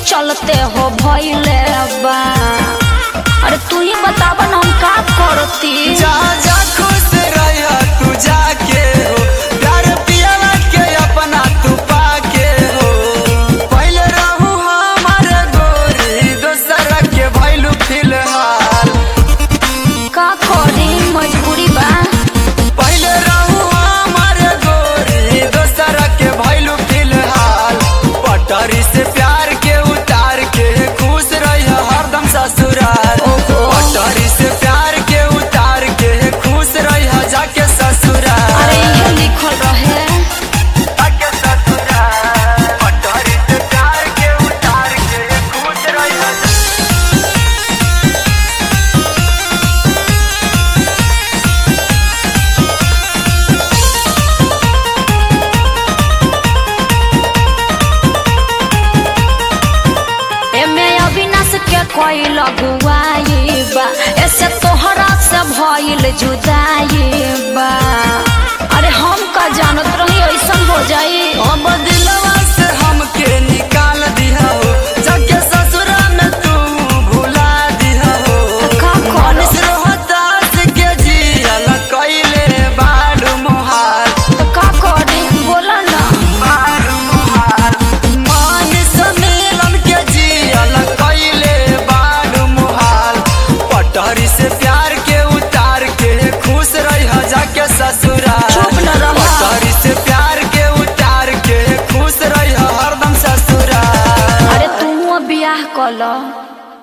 चलते हो भइले बा अरे तू ही बतावा ना हम का करती जा जा खुश रह तू जाके हो प्यार पियला के अपना तू पाके हो पहले रहू हमारे गोरी दोसर के भइलू फिलहाल का करी मजबूरी बा पहले रहू हमारे गोरी दोसर के भइलू फिलहाल पटरी से प्यार के उतार के खुश रह हरदम ससुराल ओहो। पटरी से प्यार के उतार के खुश रह जाके ससुराल अरे ये लिखल रहे जाके ससुराल पटरी से प्यार के उतार के खुश रह एमे अविनाश के कोई लगुआई बा ऐसे तोहरा से भइल जुदा